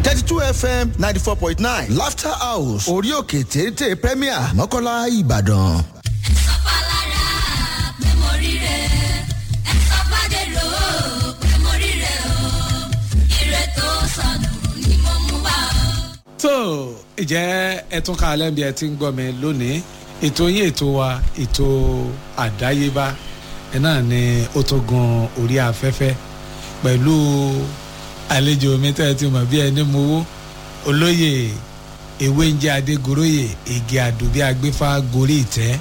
thirty two fm ninety four point nine laughter house orí òkè téńté premier mọ́kànlá ìbàdàn. sọ fàlàrà pé mo ríre ẹ sọ fàdérò pé mo ríre o ire tó sọnù ni mo mú wá o. tó ìjẹ́ ẹtún ká alẹ́ bí ẹ ti ń gbọ́ mi lónìí ètò yín ètò wa ètò àdáyébá ẹ náà ni ó tó gun orí afẹ́fẹ́ pẹ̀lú àlejò mi tẹ́ ẹ ti mọ̀ bí ẹni mowó olóyè ewé ń jẹ́ adégoróyè igi àdùbí agbéfà gorí ìtẹ́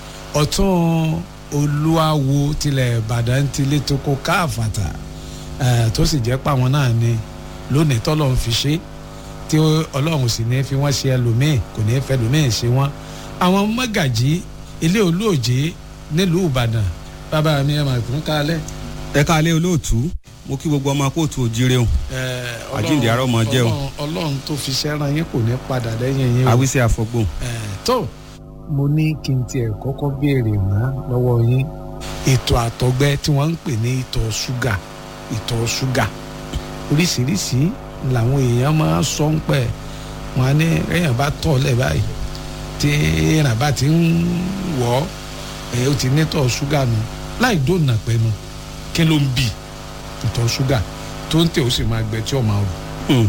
ọ̀tún olúwawo tilẹ̀ ìbàdàn tilẹ̀ tó kó káàfàtà ẹ̀, tó sì jẹ́ pàwọn náà ni lónìí tọ́lọ́ ń fi ṣe é tí ọlọ́run sì ní fi wọ́n ṣe ẹlòmíì kò ní fẹ́ ẹlòmíì ṣe wọ́n àwọn mọ́gàjí ilé olóòjé nílùú ìbàdàn bàbá mi ẹ̀ máa fún kálẹ̀. ẹ káalẹ́ olóòtú mo kí gbogbo ọmọ kóòtù òjire o Àjíǹde àárọ̀ máa jẹ́ o. Ọlọ́run- ọlọ́run tó fi ṣẹ́ran yín kò ní padà lẹ́yìn yín o. àwísẹ́ àfọgbò Eh, tó mo ní kí n tiẹ̀ kọ́kọ́ béèrè ná lọ́wọ́ yín ètò àtọ̀gbẹ́ tí wọ́n ń pè ní ìtọ̀ ṣúgà ìtọ̀ ṣúgà oríṣiríṣi làwọn èèyàn máa ń sọ ń pẹ́ wọn á ní èèyàn bá tọ̀ lẹ̀ báyìí tí èèyàn bá ti ń wọ̀ ọ́ ẹ̀ ó ti nítọ̀ ṣúgà nù láì dóònà pẹ́nu kí ló ń bì ìtọ̀ ṣúgà tó ń tẹ̀ ó sì máa gbẹ tí ó máa rù.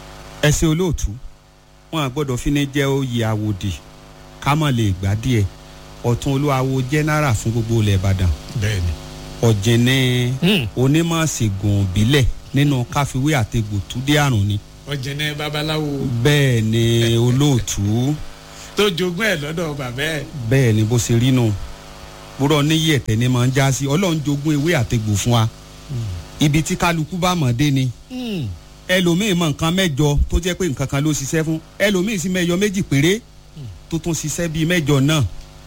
ẹsẹ olóòtú wọn à gbọ́dọ̀ fi ní jẹ́ oyè àwòdì ká mọ̀ lè gbá díẹ̀ ọ̀tún olúwawo jẹ́nẹ́rà fún gbogbo ilẹ̀ ìbàdàn bẹ́ẹ̀ni. ọ̀jẹ̀nẹ́ Hmm. onímọ̀ ṣègùn òbílẹ̀ nínú káfíwé àtegbò túdé àrùn ni ọ̀jẹ̀nẹ̀ babaláwo bẹ́ẹ̀ ni olóòtú tó jogún ẹ̀ lọ́dọ̀ bàbá ẹ̀. bẹ́ẹ̀ ni bó ṣe rí nù búrọ̀ níyì ẹ̀tẹ̀ ni máa ń já sí ọlọ́run jogún ewé àtegbò fún wa ibi tí kálukú bá mọ̀ dé ni ẹlòmíì mọ nǹkan mẹ́jọ tó jẹ́ pé nǹkan kan ló ṣiṣẹ́ fún ẹlòmíì sì mẹ́jọ méjì péré tó tún ṣiṣẹ́ bíi mẹ́jọ náà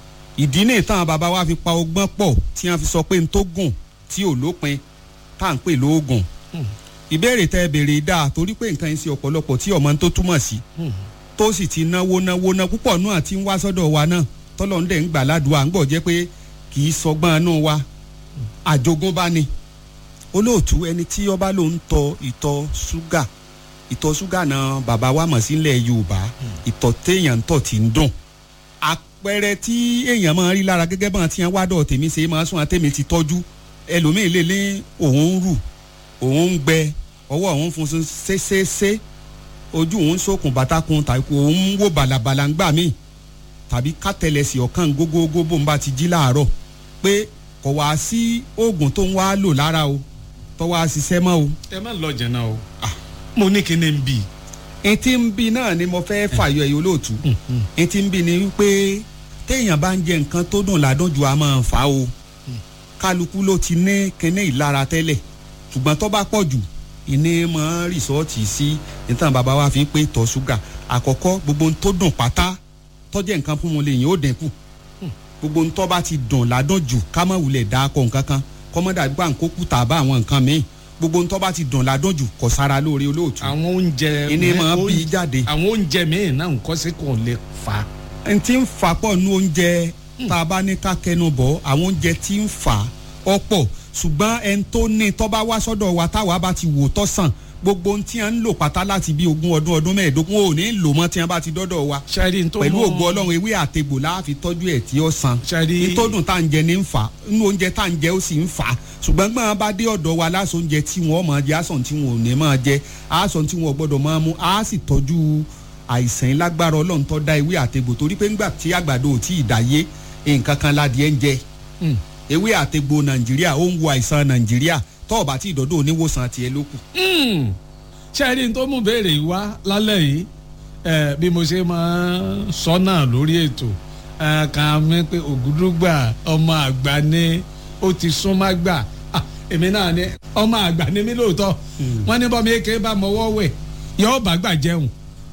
ìdí ní ìtàn bàbá wa fi pa ọgbọ́n pọ̀ tí wọ́n fi sọ pé n tó gùn tí ò lópin tá à ń pè lóògùn ìbéèrè tẹ béèrè dáa torí pé nǹkan yẹn ṣe ọ̀pọ̀lọpọ̀ tí ọmọ tó túmọ̀ sí tó sì ti náwó náwó ná púpọ̀ náà tí ń wá sọ́dọ̀ wa náà tọ́lọ́run dẹ̀ ń gbà ládùúgbò à ń gbọ́ jẹ́ pé kì í sọgbọ́n inú wa àjogúnbá ni olóòtú ẹni tí ọba ló ń tọ ìtọ̀ ṣúgà ìtọ̀ ṣúgà náà bàbá wa mọ̀ sílẹ̀ yorùbá ìtọ̀ téèyàn ń tọ̀ tí ń dùn àpẹẹrẹ tí èèyàn máa rí lára gẹ́gẹ́ bọ́n ti ń wádọ̀ tèmi ṣe máa sún àtẹ̀mí ti tọ́jú ẹlòmíì lè ní òun ń rù òun ń gbẹ ọwọ́ òun funfun ṣéṣeṣe ojú òun sókun bàtàkùn tàbí òun ń wò bàlàbàlà ń gbà míì tàbí kátẹlẹsì ọ̀kan gógógó bó ń bá ti jí láàárọ̀ pé kò wá sí oògùn tó ń wá lò lára o tó wá ṣiṣẹ́ mọ́ o. ẹ má lọ jẹ̀nà o mo ní kí ni n bì. etí ń bi náà ni mo fẹ́ fàyọ ẹ̀yọ́ olóòtú etí ń bi ni wípé téèyàn bá ń jẹ nǹkan tó dùn ládùn ju a máa fà á o kálukú ló ti ní kíní ìlara tẹ́lẹ̀ ṣùgbọ́n tó bá pọ̀ jù ìní mọ́ rìsọ́ọ̀tì sí nítorí bàbá wa fi ń pé tọ́ ṣúgà àkọ́kọ́ gbogbo ohun tó dùn pátá tọ́jẹ́ nǹkan fún wọn lè yín ó dínkù gbogbo ohun tó bá ti dùn ládùn jù ká má wulẹ̀ dá akọ nǹkan kan kọ́mọ́dà gbà ń kó kùtà bá àwọn nǹkan míì gbogbo ohun tó bá ti dùn ládùn jù kò sára lóore olóòtú àwọn oúnjẹ ìní mi- máa bí oúnjẹ- jáde àwọn oúnjẹ míì náà nǹkan sí kò lè fà á. n ti ń fà pọ̀ nu oúnjẹ tá a bá ní ká kẹnu bọ̀ àwọn oúnjẹ tí ń fà ọ̀pọ̀ ṣùgbọ́n ẹni tó ní tó bá wá sọ́dọ̀ wa táwa bá ti wò tọ́ sàn gbogbo ohun tí a ń lò pátá láti bí ogún ọdún ọdún mẹ́ẹ̀ẹ́dógún ò ní lò mọ́ tí a bá ti dọ́dọ̀ wa ṣáàrí tó pẹ̀lú mọ́- ògo ọlọ́run ewé àtegbò láàfin tọ́jú ẹ̀ tí ó san Ṣáàrí- nítòdùn tá à ń jẹ ní ń fà nínú oúnjẹ tá à ń jẹ ó sì ń fà ṣùgbọ́n gbọ́n bá dé ọ̀dọ̀ wa lásán oúnjẹ tí wọ́n máa jẹ àsàn tí wọn ò ní máa jẹ àsàn tí wọn ò gbọ́dọ̀ máa mú á sì tọ́jú àìsàn yìí lágbára ọlọ́run tó dá ewé àtegbò torí pé ńgbà tí àgbàdo ò tí ì dáyé nǹkan kan ládìẹ ń jẹ Mm. ewé àtegbò nàìjíríà ó ń wo àìsàn nàìjíríà tọ́ọ̀bà tí ìdọ́dọ̀ oníwòsàn tiẹ̀ ló kù. Mm. ṣáàrí tó mú béèrè yìí wá lálẹ́ yìí ẹ, bí mo ṣe máa ń sọ náà lórí ètò ẹ, kàn mí pé ògúdúgbà ọmọ àgbà ni ó ti súnmọ́ gbà Ah, èmi náà ni ọmọ àgbà ni mí lóòótọ́ wọ́n ní bọ́mi èké bá mọ́wọ́ wẹ̀ yóò bá gbà jẹun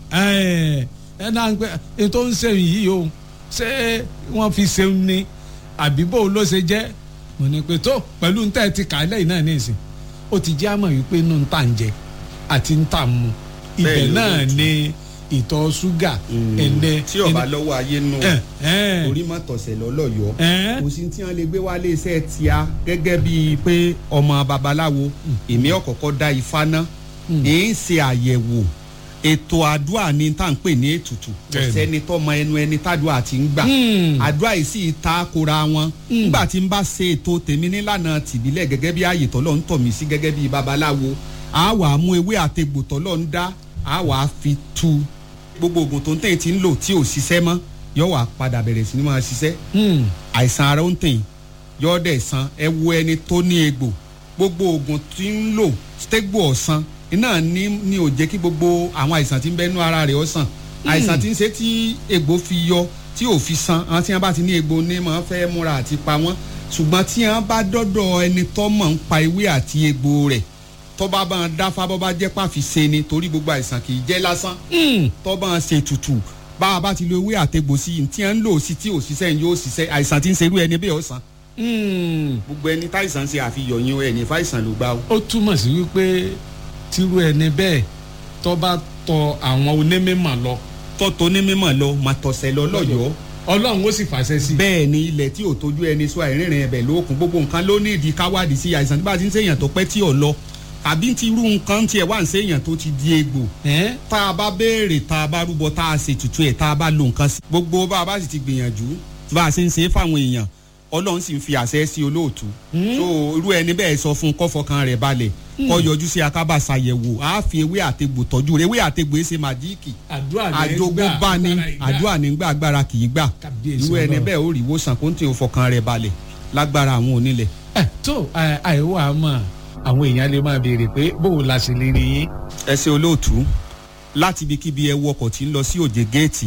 ẹ ẹ náà ń pẹ́ ètò ń ṣe yìí o ṣé wọ́n fi ṣeun ni àbí bó ló ṣe jẹ́ mo ní pé tó pẹ̀lú ń tẹ́ ti kà á lẹ́yìn náà ní ìsìn ó ti jẹ́ àmọ̀ wípé inú ń tà ń jẹ àti ń tà ń mu ibẹ̀ Bẹ́ẹ̀ ló náà lóòótọ́. ni ìtọ̀ ṣúgà ẹ̀ndẹ̀ tí ọba lọ́wọ́ ayé nù ẹ̀ orí má tọ̀sẹ̀ lọ́lọ́yọ̀ọ́ ẹ̀ kò sí tí wọn lè gbé wálé iṣẹ́ tíá gẹ́gẹ́ bíi pé ọmọ babaláwo èmi ọ̀kọ̀ọ̀kọ̀ da ifá ná èyí ń ṣe àyẹ̀wò ètò àdúrà ni tá à ń pè ní ètùtù kò Bẹ́ẹ̀ni. sẹ́ni tọ́mọ ẹnu ẹni tádùá ti ń gbà àdúrà yìí sì ta kora wọn nígbà tí n bá ṣe ètò tèmi nílànà tìbílẹ̀ gẹ́gẹ́ bí ààyè tọ́lọ́ ń tọ̀ mí sí gẹ́gẹ́ bí babaláwo a wà á mú ewé àtegbò tọ́lọ́ ń dá a wà á fi tu gbogbo oògùn tó ń tẹ̀yìn ti ń lò tí ò ṣiṣẹ́ mọ́ yóò wà padà bẹ̀rẹ̀ sí ni máa ṣiṣẹ́ àìsàn ara ń tẹ̀yìn yóò dẹ̀ san ẹ wo ẹni tó ní egbò gbogbo oògùn tí ń lò stegbo ọ̀sán iná ní ní ò jẹ́ kí gbogbo àwọn àìsàn tí ń bẹ́nu ara rẹ̀ ó sàn àìsàn tí ń ṣe tí egbò fi yọ tí ò fi san àwọn tí wọ́n bá ti ní egbò ní máa fẹ́ múra àti pa wọ́n ṣùgbọ́n tí wọ́n bá dọ́dọ̀ ẹni tó mọ̀ ń pa ewé àti egbò rẹ̀ tó bá bá ń dáfá bọ́ bá jẹ́ pàfi ṣe ni torí gbogbo àìsàn kì í jẹ́ lásán tó bá ń ṣe tutù bá a bá ti lo ewé àtegbò sí i tí wọ́n ń lò sí tí ò ṣiṣẹ́ yóò ṣiṣẹ́ àìsàn tí ń ṣerú ẹni bẹ́ẹ̀ ó sàn gbogbo ẹni táìsàn ṣe àfihàn yín ẹni fáìsàn ló gbá o. ó túmọ̀ sí wípé tírú ẹni bẹ́ẹ̀ tó bá tọ àwọn onímọ̀ lọ tọ́tọ́ ní mímọ̀ lọ máa tọ̀sẹ̀ lọ lọ́yọ̀ọ́ ọlọ́run ó sì fàṣẹ sí i. bẹ́ẹ̀ ni ilẹ̀ tí ò tójú ẹni sọ àìrìnrìn ẹ̀bẹ̀ lókun gbogbo nǹkan ló ní ìdí káwádìí sí àìsàn tí bá ti ń ṣèyàn tó pẹ́ tí ò lọ tàbí ti irú nǹkan tiẹ̀ wá ń ṣèyàn tó ti di egbò Ẹ́n? tá a bá béèrè tá a bá rúbọ tá a ṣe tutù ẹ̀ tá a bá lo nǹkan sí. gbogbo bá a bá sì ti gbìyànjú bá a ṣe ń ṣe é fáwọn èèyàn ọlọ́run sì ń fi àṣẹ sí olóòtú. so irú ẹni bẹ́ẹ̀ sọ fún kọ́fọkàn rẹ̀ balẹ̀ kọ́ yọjú sí akábà ṣàyẹ̀wò á fi ewé àtegbò tọ́jú rẹ̀ ewé àtegbò ẹ̀ ṣe màjíìkì àdúrà ní àjogún bá ní àdúrà nígbà agbára kì í gbà Kábíyèsí irú ẹni Ọlọ́run. bẹ́ẹ̀ ó rí ìwòsàn kó ń tì í fọkàn rẹ̀ balẹ̀ lágbára àwọn onílẹ̀. ẹ tó ẹ, àìwọ àmọ́ àwọn èèyàn lè máa béèrè pé bóun la ṣe lè rí yín. ẹ ṣe olóòtú láti ibikíbi ẹ wọkọ̀ tí ń lọ sí òjè géètì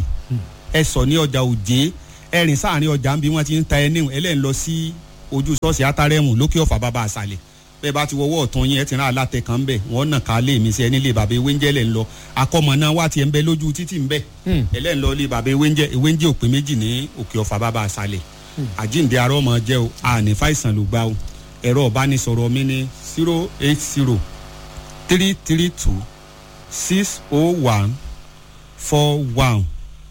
ẹ sọ ní ọjà òjé ẹ rìn sáàrin ọjà ń bí wọ́n ti ń ta ẹni ẹlẹ́yìn lọ sí ojú ṣọ́ọ̀ṣì átárẹ́mù lókè ọ̀fà bàbá àṣàlẹ̀ bẹ́ẹ̀ bá ti wọwọ́ ọ̀tún yín ẹ ti rán alátẹ kan ń bẹ̀ wọ́n nà ká lé mi sí ẹni lé bàbá ewé ń jẹ́ lẹ̀ ń lọ akọ́mọ náà wá tiẹ̀ ń bẹ lójú títì ń bẹ̀ ẹlẹ́yìn lọ lé bàbá ewé ń jẹ́ ewé ń jẹ́ òpin méjì ní òkè ọ̀fà bàbá àṣàlẹ̀ àjíǹde arọ́ ọmọ jẹ́ o àní fàìsàn ló gbá o ẹ̀rọ ọ̀bánisọ̀rọ̀ mi ní zero eight zero three three two six oh one four one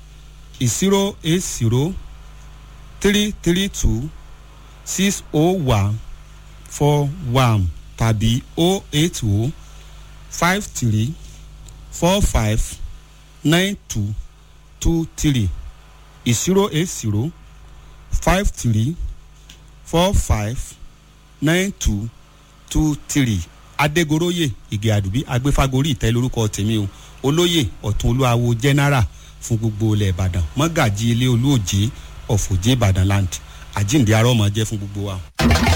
zero eight zero three three two six oh one four one tàbí oh eight oh five three four five nine two two three zero eight zero five three four five nine two two three adégoróyè ìgè àdùbí agbéfagórí ìtẹ́ lórúkọ tèmi o olóyè ọ̀tún olúwawo general fún gbogbo ilẹ̀ ìbàdàn mọ́gàjì ilé olóòjé ọ̀fọ̀jẹ́ ìbàdàn land àjíǹde arọ́mọ jẹ́ fún gbogbo wa.